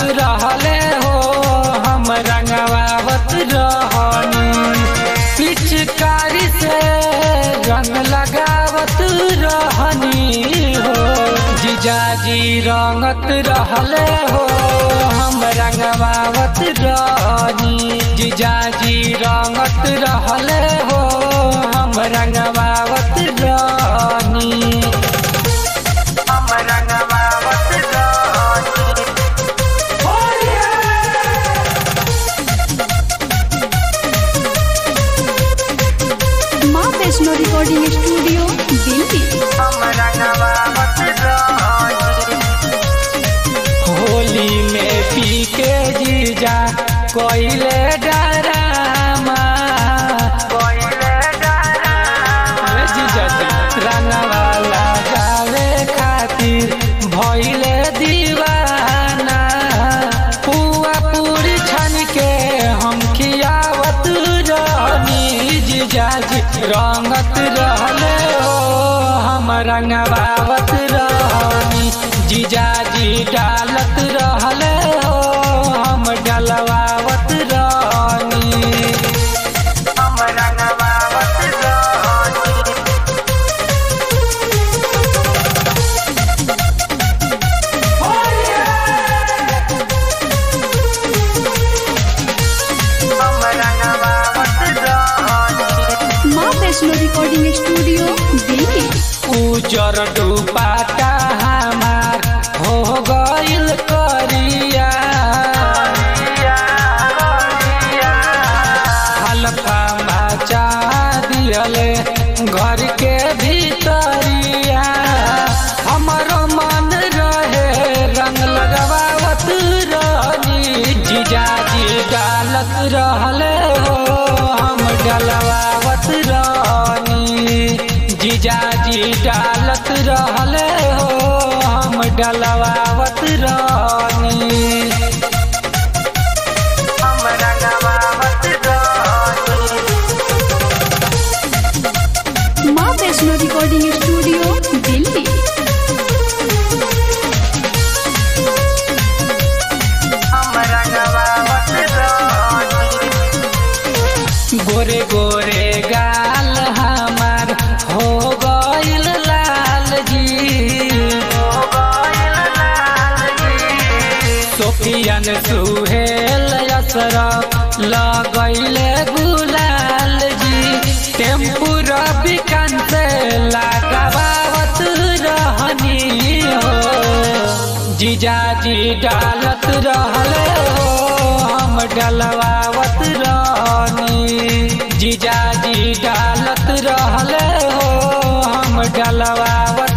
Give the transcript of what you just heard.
रहले हो हम रंगवावत रहनी पिचकारी से रंग लगावत रहनी हो जीजाजी रंगत रहले हो हम रंगवावत रहनी जीजाजी रंगत रहले हो हम रंगवावत रहनी हम रंगवावत रहनी माँ वैष्णो रिकॉर्डिंग स्टूडियो दिल्ली होली में पी के जीजा कोइले डरामा ए जीजा जी, रंगवा लगावे खातिर भइले दीवाना पुआ पूरी छन के हम खियावत रहनी जीजाजी रंगत रहले हो हम रंगवावत रहनी जीजाजी डालत रहले हो हम डलवावत रहनी हम रंगवावत रहनी हम रंगवावत रहनी माँ वैष्णो रिकॉर्डिंग स्टूडियो दिल्ली उजर डुबाटा हमार हो गइल करिया हल्का मचा दियले घर के भीतरिया हमरो मन रहे रंग लगवावत रहनी जीजाजी डालत रहले हो हम डलवावत रहनी जीजाजी डालत रहले हो हम डलवावत रहनी हम रंगवावत रहनी माँ वैष्णो रिकॉर्डिंग स्टूडियो दिल्ली गोरे गोरे गाल हमार हो गइल लाल जी सोफियन सुहेल असरफ लगैले गुलाल जी टेम्पू रबिकन से लगावत रहनी हो जीजाजी डालत रहले हो हम डलवावत रहनी जीजाजी डालत रहले हो हम डलवावत